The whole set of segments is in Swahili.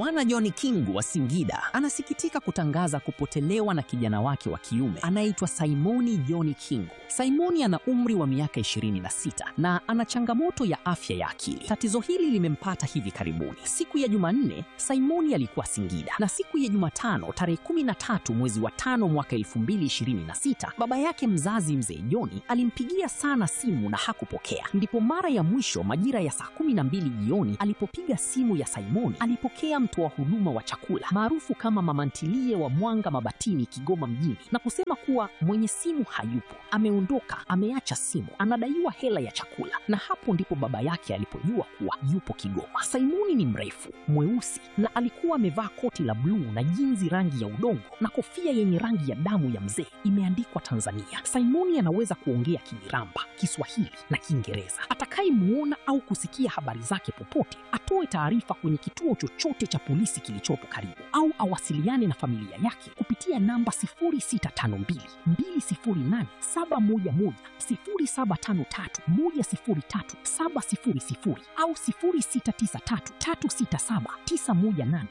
Bwana John Kingu wa Singida anasikitika kutangaza kupotelewa na kijana wake wa kiume anayeitwa Simoni John Kingu. Simoni ana umri wa miaka 26 na ana changamoto ya afya ya akili. Tatizo hili limempata hivi karibuni. Siku ya Jumanne, Simoni alikuwa Singida na siku ya Jumatano tarehe 13 mwezi wa tano mwaka 2026 baba yake mzazi mzee Joni alimpigia sana simu na hakupokea. Ndipo mara ya mwisho majira ya saa 12 jioni alipopiga simu ya Simoni, alipokea mtoa huduma wa chakula maarufu kama mama ntilie wa Mwanga Mabatini, Kigoma mjini, na kusema kuwa mwenye simu hayupo, ameondoka, ameacha simu, anadaiwa hela ya chakula. Na hapo ndipo baba yake alipojua kuwa yupo Kigoma. Simoni ni mrefu, mweusi na alikuwa amevaa koti la bluu na jinzi rangi ya udongo na kofia yenye rangi ya damu ya mzee imeandikwa Tanzania. Simoni anaweza kuongea Kimiramba, Kiswahili na Kiingereza. Atakayemuona au kusikia habari zake popote atoe taarifa kwenye kituo chochote cha polisi kilichopo karibu au awasiliane na familia yake kupitia namba 0652 208 711 0753 103 700 au 0693 367 918.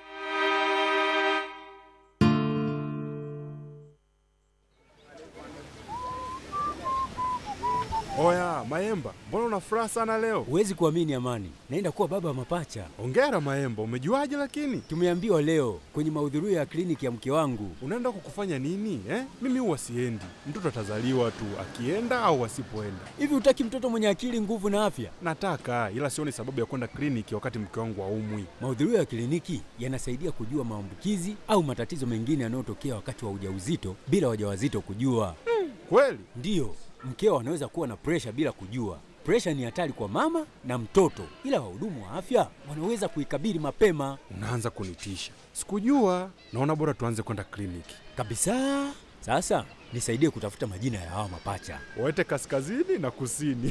Oya Maemba, mbona una furaha sana leo? Huwezi kuamini Amani, naenda kuwa baba wa mapacha. Ongera Maemba, umejuaje lakini? Tumeambiwa leo kwenye mahudhurio ya kliniki ya mke wangu. Unaenda kukufanya nini eh? Mimi huwa siendi, mtoto atazaliwa tu akienda au asipoenda. Hivi hutaki mtoto mwenye akili, nguvu na afya? Nataka, ila sioni sababu ya kwenda kliniki wakati mke wangu haumwi. Mahudhurio ya kliniki yanasaidia kujua maambukizi au matatizo mengine yanayotokea wakati wa ujauzito bila wajawazito kujua. Kweli? Ndiyo, mkeo anaweza kuwa na presha bila kujua. Presha ni hatari kwa mama na mtoto, ila wahudumu wa afya wanaweza kuikabili mapema Unaanza kunitisha. Sikujua. Naona bora tuanze kwenda kliniki. kabisa. Sasa nisaidie kutafuta majina ya hawa mapacha. Waete kaskazini na kusini.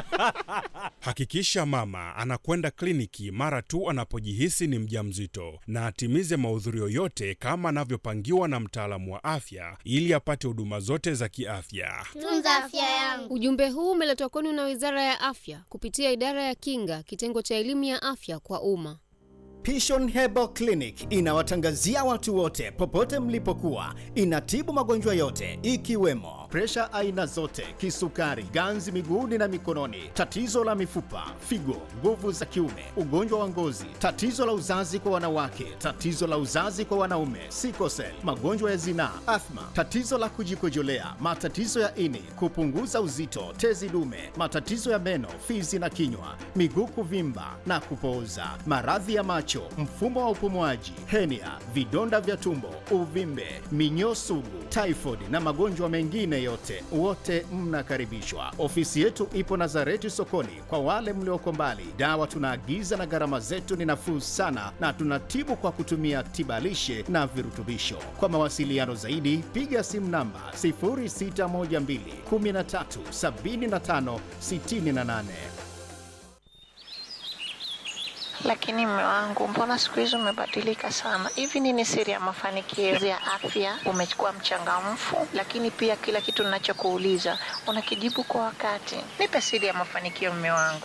Hakikisha mama anakwenda kliniki mara tu anapojihisi ni mjamzito na atimize mahudhurio yote kama anavyopangiwa na mtaalamu wa afya ili apate huduma zote za kiafya. Tunza afya yangu. Ujumbe huu umeletwa kwenu na Wizara ya Afya kupitia Idara ya Kinga, kitengo cha elimu ya afya kwa umma. Pishon Herbal Clinic inawatangazia watu wote popote mlipokuwa. Inatibu magonjwa yote ikiwemo presha aina zote, kisukari, ganzi miguuni na mikononi, tatizo la mifupa, figo, nguvu za kiume, ugonjwa wa ngozi, tatizo la uzazi kwa wanawake, tatizo la uzazi kwa wanaume, sikosel, magonjwa ya zinaa, athma, tatizo la kujikojolea, matatizo ya ini, kupunguza uzito, tezi dume, matatizo ya meno, fizi na kinywa, miguu kuvimba na kupooza, maradhi ya macho, mfumo wa upumuaji, henia, vidonda vya tumbo, uvimbe, minyoo sugu, typhoid na magonjwa mengine yote, wote mnakaribishwa. Ofisi yetu ipo Nazareti sokoni. Kwa wale mlioko mbali, dawa tunaagiza na gharama zetu ni nafuu sana, na tunatibu kwa kutumia tibalishe na virutubisho. Kwa mawasiliano zaidi, piga simu namba 0612 13 75 68. Lakini mme wangu, mbona siku hizi umebadilika sana? Hivi nini siri ya mafanikio ya afya? Umekuwa mchangamfu, lakini pia kila kitu ninachokuuliza unakijibu kwa wakati. Nipe siri ya mafanikio, mme wangu.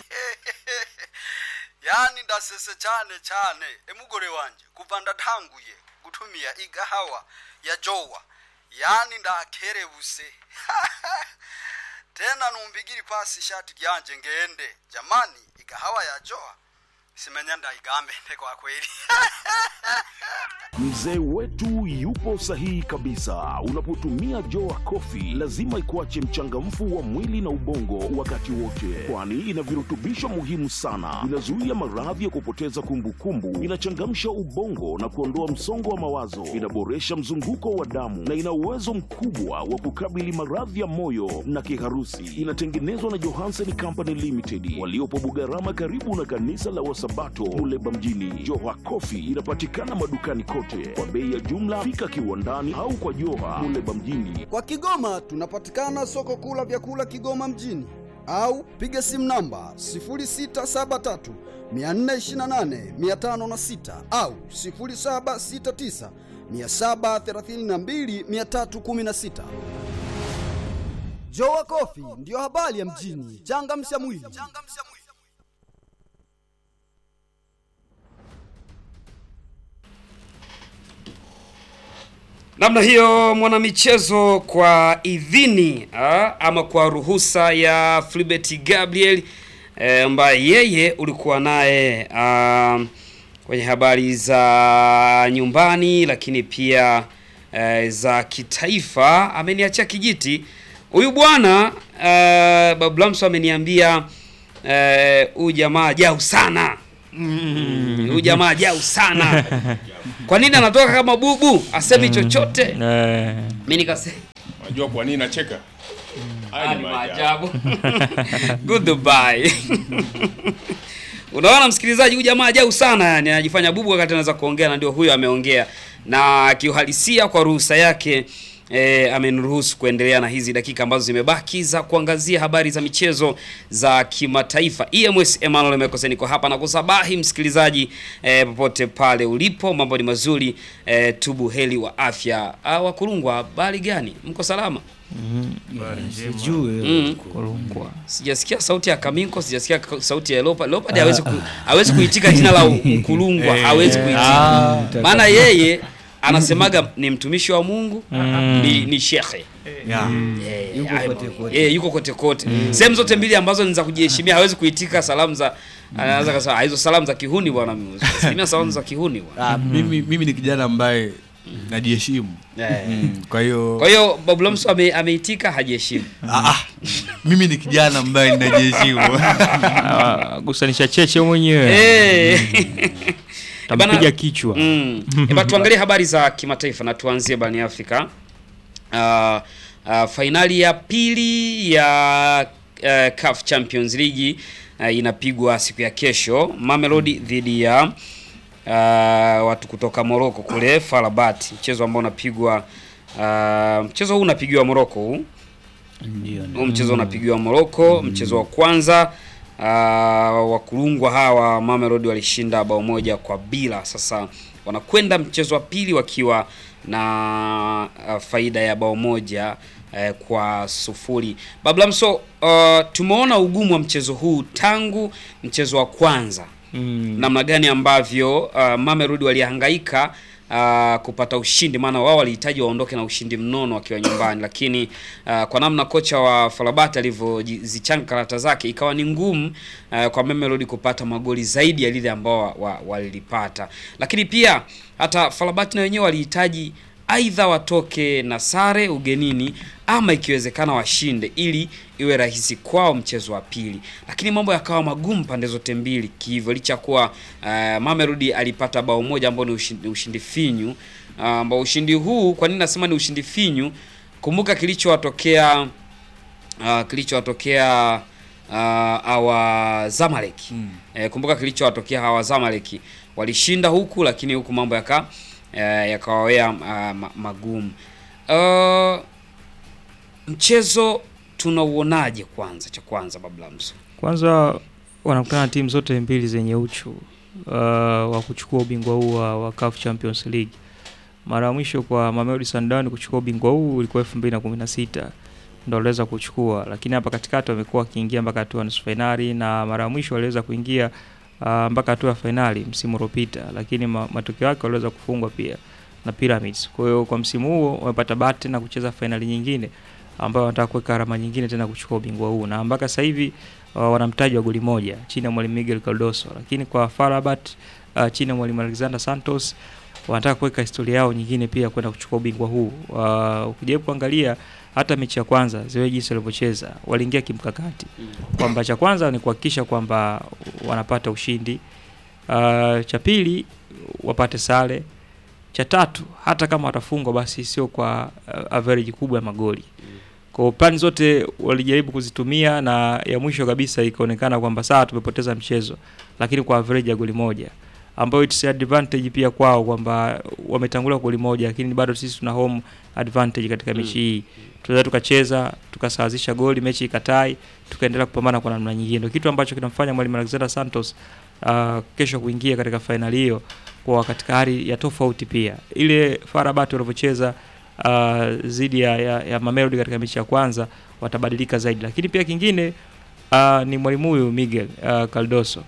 yani ndasese cyane cyane emugore wanje kuva ndatanguye gutumia igahawa ya jowa yani ndakerebuse tena numbigiri pasi ishati ryanje ngende jamani igahawa ya jowa simenya ndaigambende kwa kweli Mzee wetu yupo sahihi kabisa. Unapotumia Joa Coffee lazima ikuache mchangamfu wa mwili na ubongo wakati wote, kwani ina virutubisho muhimu sana. Inazuia maradhi ya kupoteza kumbukumbu, inachangamsha ubongo na kuondoa msongo wa mawazo, inaboresha mzunguko wa damu na ina uwezo mkubwa wa kukabili maradhi ya moyo na kiharusi. Inatengenezwa na Johansen Company Limited waliopo Bugarama, karibu na kanisa la Wasabato Muleba mjini. Joa Coffee inapatikana madukani kote kwa bei ya jumla. Fika kiwandani au kwa Joha Muleba mjini. Kwa Kigoma tunapatikana soko kuu la vyakula Kigoma mjini au piga simu namba 0673 428 506 au 0769 732 316. Jowa Kofi ndiyo habari ya mjini. Changamsha mwili. Namna hiyo mwanamichezo kwa idhini ah, ama kwa ruhusa ya Flibert Gabriel eh, ambaye yeye ulikuwa naye ah, kwenye habari za nyumbani lakini pia eh, za kitaifa ameniachia kijiti huyu bwana eh, Babu Lamso ameniambia eh, huyu jamaa jau sana huyu jamaa jau sana kwa nini anatoka kama bubu asemi chochote mi nikasema Unajua kwa nini nacheka? Haya ni ni maajabu. maajabu goodbye unaona msikilizaji huyu jamaa jau sana yani anajifanya bubu wakati anaweza kuongea na ndio huyo ameongea na kiuhalisia kwa ruhusa yake E, ameniruhusu kuendelea na hizi dakika ambazo zimebaki za kuangazia habari za michezo za kimataifa. EMS Emmanuel Mekose niko hapa na kusabahi msikilizaji e, popote pale ulipo, mambo ni mazuri e, tubu heli wa afya. Ah, Wakulungwa, habari gani? Mko salama? Sijui Mm. kulungwa. Sijasikia sauti ya Kaminko, sijasikia ka- sauti ya Leopard. Leopard hawezi ku, hawezi kuitika jina la Mkulungwa, Eh, hawezi ah, kuitika. Maana yeye anasemaga ni mtumishi wa Mungu, Mm. ni, ni shekhe. Yeah. Eh, Yuko hayo- kote kote. eh, yuko kote kote. Sehemu zote mbili ambazo ni za kujiheshimia hawezi kuitika salamu za anaweza kusema "Ah, hizo salamu za kihuni bwana mimi. Salimia salamu za kihuni bwana. Ah, mimi, mimi ni kijana ambaye najiheshimu Eh. mm, kwa hiyo Kwa hiyo Babu Lamso ame, ameitika hajiheshimu. Ah, ah, mimi ni kijana ambaye ninajiheshimu gusanisha cheche mwenyewe Eh. Tampiga Bana- kichwa. Mm. Eba tuangalie habari za kimataifa na tuanzie barani Afrika. Uh, uh, fainali ya pili ya uh, CAF Champions League uh, inapigwa siku ya kesho Mamelodi dhidi ya uh, watu kutoka Morocco kule FAR Rabat, mchezo ambao unapigwa uh, mchezo huu unapigiwa Morocco huu Ndio. huu mchezo unapigiwa Morocco. Mchezo wa kwanza uh, wakulungwa hawa Mamelodi walishinda bao moja kwa bila. Sasa wanakwenda mchezo wa pili wakiwa na uh, faida ya bao moja uh, kwa sufuri. Bablamso, uh, tumeona ugumu wa mchezo huu tangu mchezo wa kwanza Mm. namna gani ambavyo uh, Mamelodi walihangaika uh, kupata ushindi, maana wao walihitaji waondoke na ushindi mnono wakiwa nyumbani, lakini uh, kwa namna kocha wa Farabat alivyozichanga karata zake ikawa ni ngumu uh, kwa Mamelodi kupata magoli zaidi ya lile ambao wa- wa- walilipata, lakini pia hata Farabat na wenyewe walihitaji aidha watoke na sare ugenini ama ikiwezekana washinde ili iwe rahisi kwao mchezo wa pili, lakini mambo yakawa magumu pande zote mbili kihivyo, licha ya kuwa uh, Mamelodi alipata bao moja ambao ni ushindi, ushindi finyu ah, ambao ushindi huu, kwa nini nasema ni ushindi finyu? Kumbuka kilichowatokea uh, kilichowatokea uh, awa Zamalek eh, kumbuka kilichowatokea hawa Zamalek walishinda huku, lakini huku mambo yaka eh, yakawawea uh, ma- magumu. Uh, mchezo tunauonaje? Kwanza cha kwanza Bablamso, Kwanza wanakutana na timu zote mbili zenye uchu uh, wa kuchukua ubingwa huu wa, wa CAF Champions League. Mara ya mwisho kwa Mamelodi Sundowns kuchukua ubingwa huu ulikuwa 2016 ndio waliweza kuchukua, lakini hapa katikati wamekuwa wakiingia mpaka hatua ya nusu fainali na mara ya mwisho waliweza kuingia uh, mpaka hatua ya fainali msimu uliopita, lakini ma, matokeo yake waliweza kufungwa pia na Pyramids. Kwa hiyo kwa msimu huo wamepata bahati tena kucheza fainali nyingine ambayo wanataka kuweka alama nyingine tena kuchukua ubingwa huu, na mpaka sasa hivi uh, wana mtaji wa goli moja chini ya mwalimu Miguel Cardoso, lakini kwa FAR Rabat uh, chini ya mwalimu Alexander Santos wanataka kuweka historia yao nyingine pia kwenda kuchukua ubingwa huu. Uh, ukijaribu kuangalia hata mechi ya kwanza ziwe jinsi walivyocheza, waliingia kimkakati kwamba cha kwanza ni kuhakikisha kwamba wanapata ushindi, uh, cha pili wapate sare, cha tatu hata kama watafungwa basi sio kwa uh, average kubwa ya magoli. Kwa hiyo plani zote walijaribu kuzitumia na ya mwisho kabisa ikaonekana kwamba sawa, tumepoteza mchezo, lakini kwa average ya goli moja ambayo it's advantage pia kwao kwamba wametangulia goli moja, lakini bado sisi tuna home advantage katika mechi hii. Tunaweza tukacheza tukasawazisha goli, mechi ikatai, tukaendelea kupambana kwa namna nyingine. Ndio kitu ambacho kinamfanya mwalimu Alexander Santos uh, kesho kuingia katika fainali hiyo kwa katika hali ya tofauti pia. Ile FAR Rabat walivyocheza uh, zidi ya, ya, ya Mamelodi katika mechi ya kwanza watabadilika zaidi, lakini pia kingine uh, ni mwalimu huyu Miguel uh, Cardoso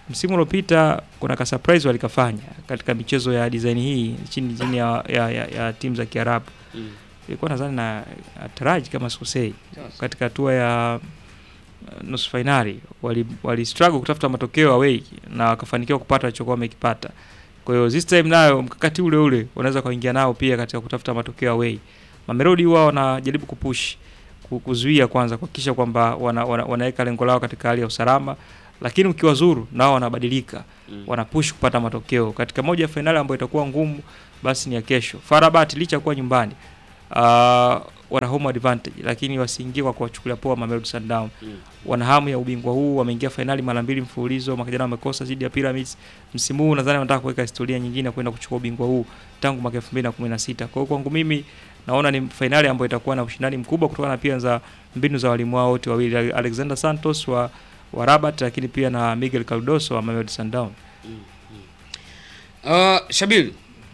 msimu uliopita kuna ka surprise walikafanya katika michezo ya design hii chini chini ya, ya, ya, ya timu za Kiarabu Mm. ilikuwa nadhani na na Taraji kama sikosei Sawa. katika hatua ya uh, nusu fainali wali, wali struggle kutafuta matokeo away na wakafanikiwa kupata walichokuwa wamekipata. Kwa hiyo this time nayo mkakati ule ule wanaweza kuingia nao pia katika kutafuta matokeo away. Mamelodi huwa wanajaribu kupush ku- kuzuia kwanza kuhakikisha kwamba wana, wana, wanaweka lengo lao katika hali ya usalama, lakini ukiwazuru nao wanabadilika Mm. wanapush kupata matokeo katika moja ya fainali ambayo itakuwa ngumu, basi ni ya kesho. Farabat licha ya kuwa nyumbani uh, wana home advantage, lakini wasiingie kwa kuwachukulia poa Mamelodi Sundowns. Mm. Wana hamu ya ubingwa huu, wameingia fainali mara mbili mfululizo, mwaka jana wamekosa dhidi ya Pyramids. Msimu huu nadhani wanataka kuweka historia nyingine ya kwenda kuchukua ubingwa huu tangu mwaka 2016. Kwa hiyo kwangu mimi naona ni fainali ambayo itakuwa na ushindani mkubwa kutokana na pia za mbinu za walimu wao wote wawili, Alexander Santos wa wa Rabat, lakini pia na Miguel Cardoso wa Mamelodi Sundowns. Uh, Shabil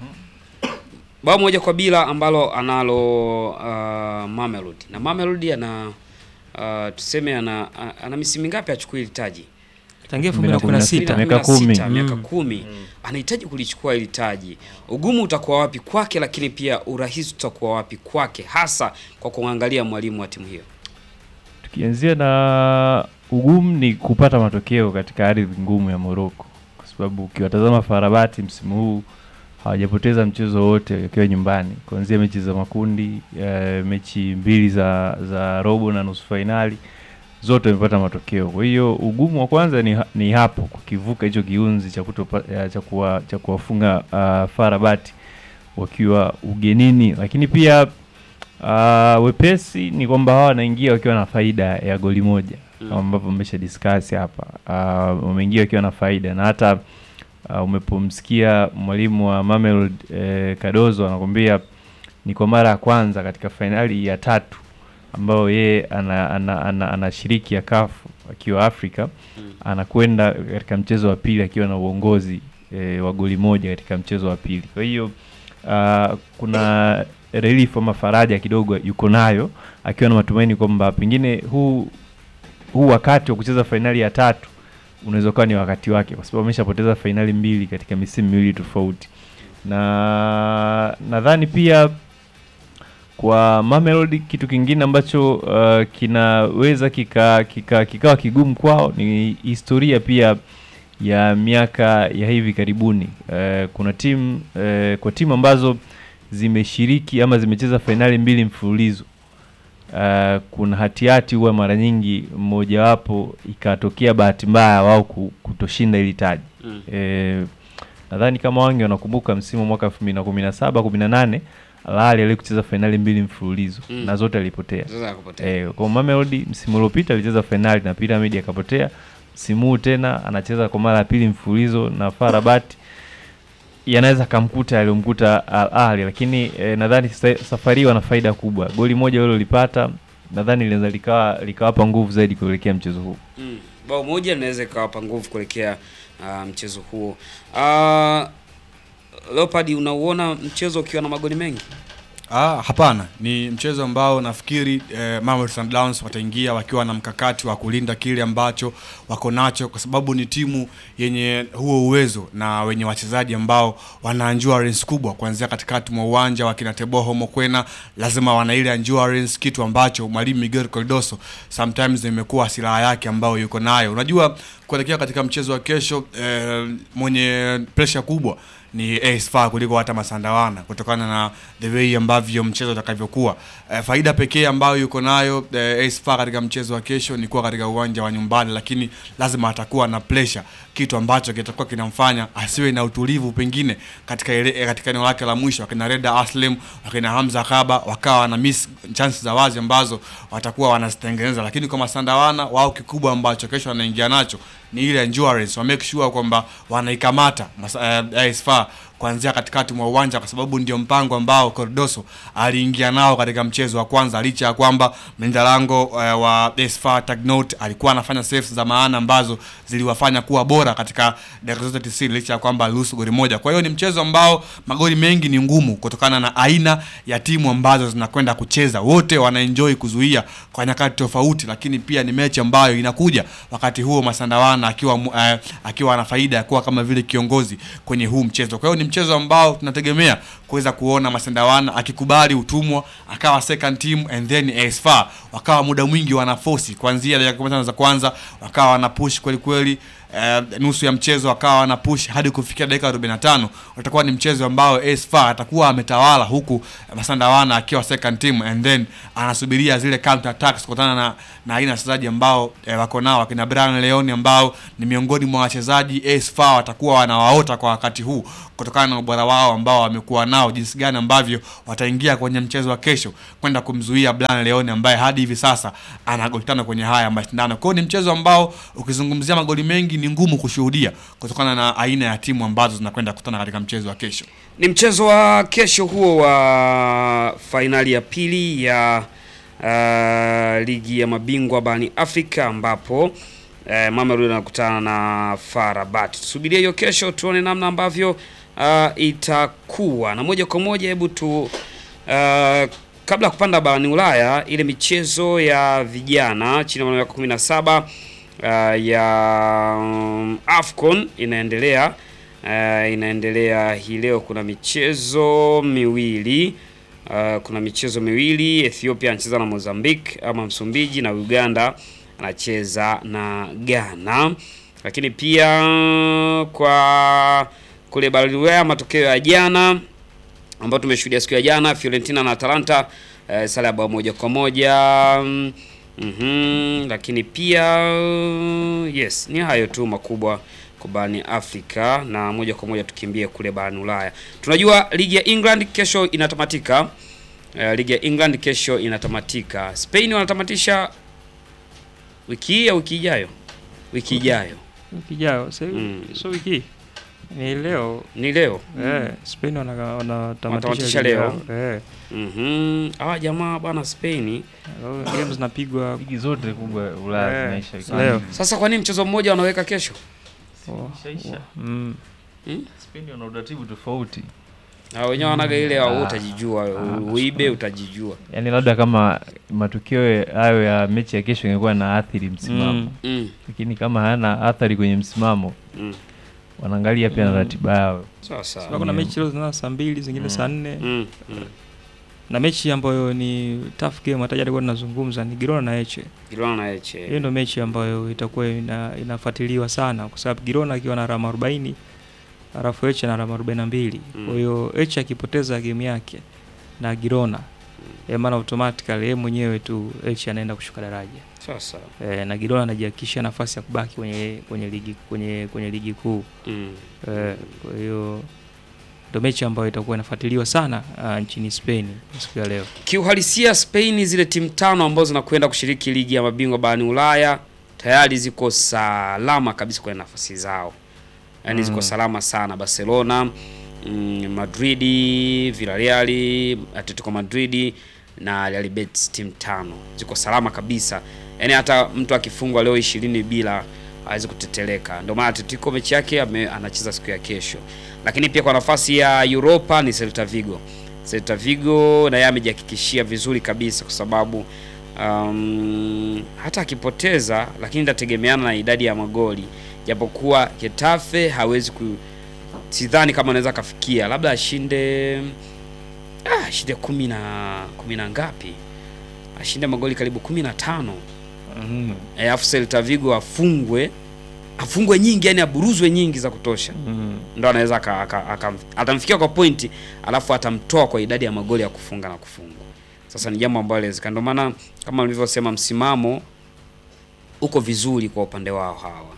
bao moja kwa bila ambalo analo uh, Mamelodi na Mamelodi ana uh, tuseme ana, ana misimu mingapi achukue hili taji? Tangia 2016. Miaka kumi. miaka Mm. kumi anahitaji kulichukua hili taji. Ugumu utakuwa wapi kwake, lakini pia urahisi utakuwa wapi kwake, hasa kwa kuangalia mwalimu wa timu hiyo. Tukianzia na ugumu ni kupata matokeo katika ardhi ngumu ya Morocco, kwa sababu ukiwatazama Farabati msimu huu hawajapoteza mchezo wote wakiwa nyumbani, kuanzia mechi za makundi eh, mechi mbili za za robo na nusu fainali zote wamepata matokeo. Kwa hiyo ugumu wa kwanza ni, ha- ni hapo kukivuka hicho kiunzi cha kutopa, ya, cha kuwa, cha kuwafunga uh, Farabati wakiwa ugenini, lakini pia uh, wepesi ni kwamba hawa wanaingia wakiwa na faida ya goli moja Mm. kama ambavyo mmesha discuss hapa. Uh, wameingia wakiwa na faida na hata uh, umepomsikia mwalimu wa Mamelodi eh, Cardozo anakwambia ni kwa mara ya kwanza katika fainali ya tatu ambayo yeye ana, ana, ana, anashiriki ya kafu akiwa Afrika Mm. anakwenda katika mchezo wa pili akiwa na uongozi e, wa goli moja katika mchezo wa pili. Kwa hiyo uh, kuna relief ama faraja kidogo yuko nayo akiwa na matumaini kwamba pengine huu huu wakati wa kucheza fainali ya tatu unaweza kuwa ni wakati wake, kwa sababu ameshapoteza fainali mbili katika misimu miwili tofauti, na nadhani pia kwa Mamelodi kitu kingine ambacho uh, kinaweza kika, kika, kikawa kigumu kwao ni historia pia ya miaka ya hivi karibuni. Uh, kuna timu uh, kwa timu ambazo zimeshiriki ama zimecheza fainali mbili mfululizo uh, kuna hatihati huwa mara nyingi mmojawapo ikatokea bahati mbaya wao ku- kutoshinda ili taji Mm. eh, nadhani kama wange wanakumbuka msimu wa mwaka 2017 18 Al Ahly alikucheza fainali mbili mfululizo Mm. na zote alipotea. Zote akapotea. Eh, kwa Mamelodi msimu uliopita alicheza fainali na Pyramid akapotea. Msimu huu tena anacheza kwa mara ya pili mfululizo na FAR Rabat. Yanaweza kamkuta aliyomkuta Al Ahly, lakini eh, nadhani sa- safari hii wana faida kubwa. Goli moja walilolipata nadhani linaweza likawa likawapa nguvu zaidi kuelekea mchezo huu. Mm. Bao moja linaweza ikawapa nguvu kuelekea uh, mchezo huo. Uh, Leopard, unauona mchezo ukiwa na magoli mengi? Ah, hapana, ni mchezo ambao nafikiri eh, Mamelodi Sundowns wataingia wakiwa na mkakati wa kulinda kile ambacho wako nacho, kwa sababu ni timu yenye huo uwezo na wenye wachezaji ambao wana endurance kubwa, kuanzia katikati mwa uwanja wakina Teboho Mokwena, lazima wana ile endurance, kitu ambacho mwalimu Miguel Cardoso sometimes imekuwa silaha yake ambayo yuko nayo. Unajua, kuelekea katika mchezo wa kesho eh, mwenye pressure kubwa ni AS FAR kuliko hata Masandawana kutokana na the way ambavyo mchezo utakavyokuwa. E, faida pekee ambayo yuko nayo e, AS FAR katika mchezo wa kesho ni kuwa katika uwanja wa nyumbani, lakini lazima atakuwa na pressure, kitu ambacho kitakuwa kinamfanya asiwe na utulivu pengine katika ile, e, katika eneo lake la mwisho. Akina Reda Aslem, akina Hamza Kaba wakawa na miss chances za wazi ambazo watakuwa wanazitengeneza, lakini kwa Masandawana wao kikubwa ambacho kesho wanaingia nacho ni ile endurance, wa make sure kwamba wanaikamata Mas- eh, AS FAR kuanzia katikati mwa uwanja, kwa sababu ndio mpango ambao Cardoso aliingia nao katika mchezo wa kwanza, licha ya kwamba mlinda lango uh, wa Esfa Tagnot alikuwa anafanya saves za maana ambazo ziliwafanya kuwa bora katika dakika zote 90 licha ya kwamba aliruhusu goli moja. Kwa hiyo ni mchezo ambao magoli mengi ni ngumu kutokana na aina ya timu ambazo zinakwenda kucheza. Wote wanaenjoy kuzuia kwa nyakati tofauti, lakini pia ni mechi ambayo inakuja wakati huo Masandawana akiwa mu- eh, akiwa ana faida ya kuwa kama vile kiongozi kwenye huu mchezo. Kwa hiyo ni mchezo ambao tunategemea kuweza kuona Masandawana akikubali utumwa akawa second team and then AS FAR wakawa muda mwingi wanafosi kuanzia dakika 15 za kwanza wakawa wana push kweli kweli eh, nusu ya mchezo akawa wana push hadi kufikia dakika 45 utakuwa ni mchezo ambao AS FAR atakuwa ametawala huku Masandawana akiwa second team and then anasubiria zile counter attacks kutokana na na aina ya wachezaji ambao eh, wako nao akina Brian Leone ambao ni miongoni mwa wachezaji AS FAR watakuwa wanawaota kwa wakati huu kutokana na ubora wao ambao wamekuwa nao, jinsi gani ambavyo wataingia kwenye mchezo wa kesho kwenda kumzuia Brian Leone ambaye hadi hivi sasa ana goli tano kwenye haya mashindano. Kwa hiyo ni mchezo ambao ukizungumzia magoli mengi ni ngumu kushuhudia kutokana na aina ya timu ambazo zinakwenda kukutana katika mchezo wa kesho. Ni mchezo wa kesho huo wa fainali ya pili ya uh, ligi ya mabingwa barani Afrika ambapo uh, Mamelodi anakutana na FAR Rabat. Tusubirie hiyo kesho tuone namna ambavyo uh, itakuwa na moja kwa moja. Hebu tu uh, kabla ya kupanda barani Ulaya, ile michezo ya vijana chini ya miaka 17 uh, ya um, AFCON inaendelea uh, inaendelea hii leo. Kuna michezo miwili uh, kuna michezo miwili. Ethiopia anacheza na Mozambique ama Msumbiji, na Uganda anacheza na Ghana. Lakini pia kwa kule barani Ulaya, matokeo ya jana ambayo tumeshuhudia siku ya jana, Fiorentina na Atalanta uh, sare ya bao moja kwa moja mm, mhm, lakini pia yes, ni hayo tu makubwa kwa barani Afrika, na moja kwa moja tukimbie kule barani Ulaya. Tunajua ligi ya England kesho inatamatika. Uh, ligi ya England kesho inatamatika. Spain wanatamatisha wiki hii au wiki ijayo? Wiki ijayo. wiki ijayo sasa hivi Mm. sio wiki hii. ni leo Ni leo. eh, Spain wana- wanatamatisha Wanatamatisha ligi leo. yao. eh. Mhm. Hawa jamaa bwana Spain games zinapigwa ligi zote kubwa Ulaya Eh, zinaisha wiki leo. hii. Sasa kwa nini mchezo mmoja wanaweka kesho? Oh, Ishaisha. mm. Spain wana utaratibu tofauti. Na wenyewe wanaga ile au Ah. utajijua, uibe utajijua. Yaani labda kama matukio hayo ya mechi ya kesho ingekuwa na athiri msimamo Mm. Mm. lakini kama hayana athari kwenye msimamo Mm. wanaangalia pia na Mm. ratiba yao. Sawa sawa. Sababu kuna mechi leo zinaanza saa mbili zingine Mm. saa nne Mm. Mm. na mechi ambayo ni tough game hata jana alikuwa tunazungumza ni Girona na Eche. Girona na Eche. Hiyo ndio mechi ambayo itakuwa ina, inafuatiliwa sana kwa sababu Girona akiwa na alama 40 alafu Eche na alama 42. Mm. Kwa hiyo Eche akipoteza game yake na Girona mm. maana automatically yeye mwenyewe tu Eche anaenda kushuka daraja. Sawa sawa. E, na Girona anajihakikishia nafasi ya kubaki kwenye kwenye ligi kwenye kwenye ligi kuu. Mm. E, kwa hiyo ndio mechi ambayo itakuwa inafuatiliwa sana uh, nchini Spain siku ya leo. Kiuhalisia Spain zile timu tano ambazo zinakwenda kushiriki ligi ya mabingwa barani Ulaya tayari ziko salama kabisa kwenye nafasi zao. Yaani ziko Mm. salama sana Barcelona, mm, Madridi, Villarreal, Atletico Madrid na Real Betis timu tano. Ziko salama kabisa. Yaani hata mtu akifungwa leo ishirini bila hawezi kuteteleka. Ndio maana Atletico mechi yake ame- anacheza siku ya kesho. Lakini pia kwa nafasi ya Europa ni Celta Vigo. Celta Vigo na yeye amejihakikishia vizuri kabisa kwa sababu um, hata akipoteza lakini itategemeana na idadi ya magoli, japokuwa Getafe hawezi ku, sidhani kama anaweza akafikia, labda ashinde ah, ashinde kumi na kumi na ngapi, ashinde magoli karibu kumi na tano mm. alafu Celta Vigo afungwe afungwe nyingi, yani aburuzwe nyingi za kutosha Mm. ndo anaweza aka- aka- aka- atamfikia kwa pointi alafu atamtoa kwa idadi ya magoli ya kufunga na kufungwa. Sasa ni jambo ambalo inawezekana, ndio maana kama nilivyosema, msimamo uko vizuri kwa upande wao hawa.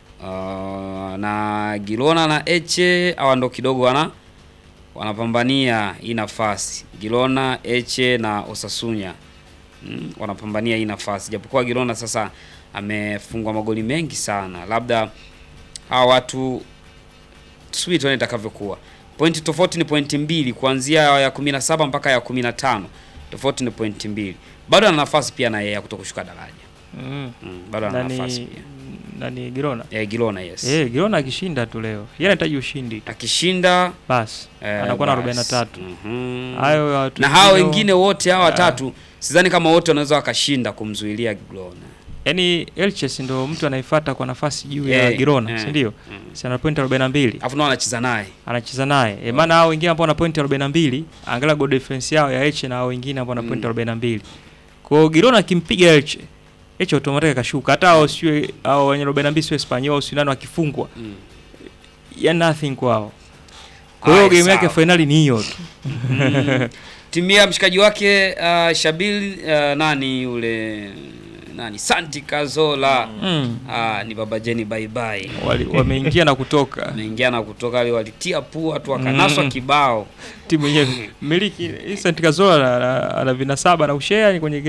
Uh, na Girona na Eche hawa ndo kidogo wana wanapambania hii nafasi. Girona, Eche na Osasunya mm, wanapambania hii nafasi, japokuwa Girona sasa amefungwa magoli mengi sana, labda hawa watu tusubiri tuone itakavyokuwa. Pointi tofauti ni pointi mbili kuanzia ya 17 mpaka ya 15. Tofauti ni pointi mbili. Bado ana nafasi pia na yeye ya kutokushuka daraja. Mm. Mm, bado ana Nani- nafasi pia. Nani Girona? Eh, Girona yes. Eh, Girona akishinda tu leo. Yeye anahitaji ushindi. tu. Akishinda Basi eh, anakuwa na basi. 43. Mhm. Hayo watu na hao wengine- wengine wote hawa Ah. watatu sidhani kama wote wanaweza wakashinda kumzuilia Girona. Yaani Elches ndo mtu anayefuata kwa nafasi juu ya Eh, Girona, eh, si ndio? Si ana point 42. Alafu nao anacheza naye. Anacheza naye. E, maana hao wengine ambao wana point 42, angalia goal difference yao ya Elche na hao wengine ambao wana point 42. Kwa hiyo Girona akimpiga Elche, Elche automatically kashuka. Hata hao sio hao wenye 42 sio Espanyol au sio nani wakifungwa. Ya nothing kwao. Kwa hiyo Haya, game yake sawa. finali ni hiyo tu. Mhm. timu ya mshikaji wake uh, Shabil uh, nani yule nani Santi Kazola Mm. ah, ni baba Jeni bye bye. Wali- wameingia na kutoka. Wameingia na kutoka wale walitia pua tu wakanaswa Mm. kibao. Timu yenyewe miliki Vincent Kazola ana- ana- ana vinasaba na ushare kwenye